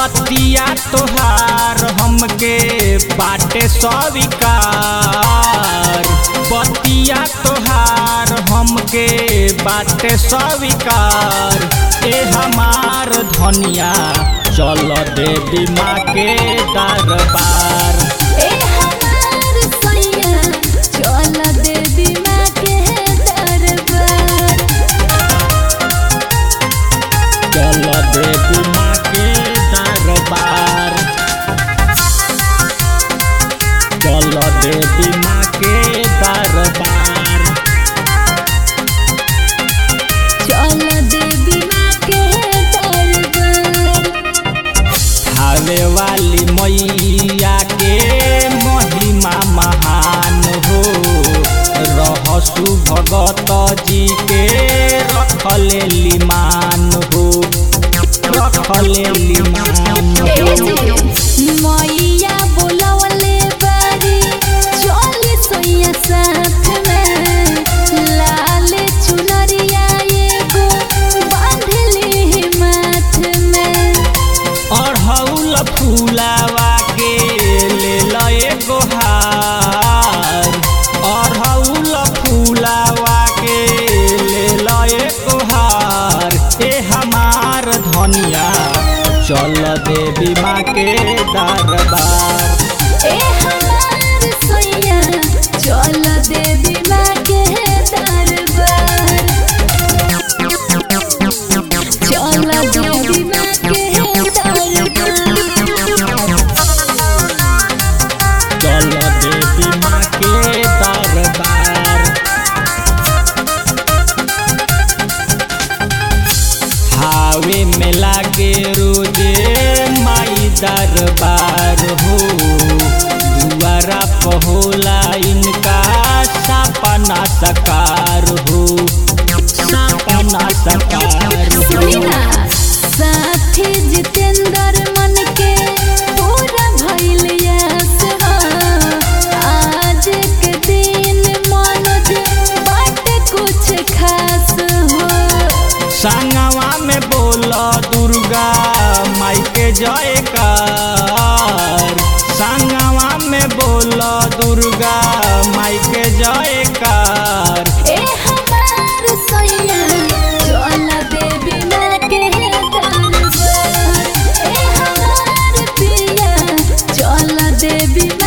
बतिया तोहार हमके बाटे स्वीकार बतिया तोहार हमके बाटे स्वीकार ए हमार धनिया चल देवी माँ के दरबार ए हमार सैया चल देवी माँ के दरबार चल देवी माँ के दरबार चल देवी माँ के दरबार चल देवी माँ के दरबार खावे वाली मैया के महिमा महान हो रहसु भगत जी के रखले लिमान हो रखले लिमान ए हो जी मैया बोलवले बारी चल सैया साथ में लाल चुनरिया एगो बांधले माथ में अढ़ौल फूलावा के ले लए गोहार अढ़ौल फूलावा के ले लए गोहार ए हमार धनिया चल देवी माँ के दरबार ए हमार सैया चल देवी माँ के दरबार चल देवी माँ के दरबार चल देवी माँ के दरबार हावे में लागे रोजे माई दरबार हो दुआरा पहोला इनका सपना सकार हो सपना सकार सुनिना हो साथी जितेंद्र मन के पूरा भइल यस हो आज के दिन मनोज बाटे कुछ खास हो संगवा में बोल दुर्गा माई के जयकार संगवा में बोल दुर्गा माई के जयकार ए हमार सैया चल देवी माँ के दरबार ए हमार पिया चल देवी माँ